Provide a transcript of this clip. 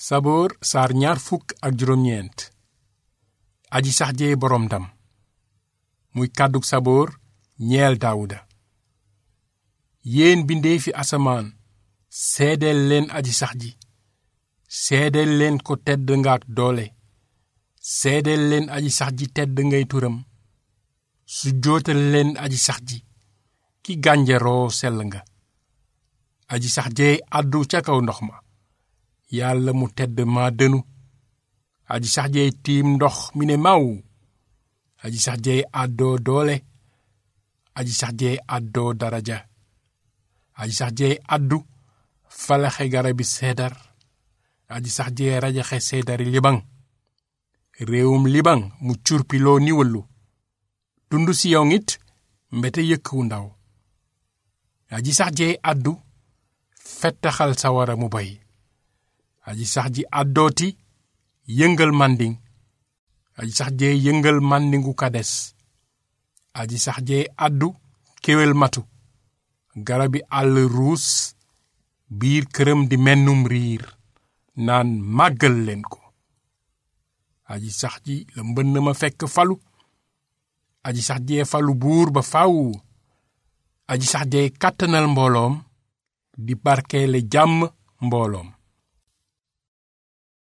saboor saar ñaar fukk ak juróom-ñeent aji sax jee boroom ndam muy kàddug saboor ñeel daawuda yéen bindee fi asamaan seedeel leen aji sax ji seedeel leen ko tedd nga ak doole seedeel leen aji sax ji tedd ngay turam su jootal leen aji sax ji ki gànjaroo sell nga aji sax jee àddu ca kaw ndox ma yàlla mu tedd maa dënu aji sax jeey tiim ndox mi ne maw aji sax jeey àddoo doole aji sax jeey àddoo daraja aji sax jeey àddu falaxe garabi seedar aji sax jeey rajaxe seedari libaŋ réewum libaŋ mu curpiloo ni wëllu tund siyoŋ it mbete yëkk wu ndaw aji sax jeey àddu fettaxal sawara mu bay aji sax ji àddooti yëngal mànding aji sax jee yëngal màndingu kades aji sax jee àddu kéwél matu garabi àll ruus biir këram di mennum riir naan màggal leen ko aji sax ji la mbënn ma fekk falu aji sax jee falu buur ba faw aji sax jee kàttanal mbooloom di barkeele jàmm mbooloom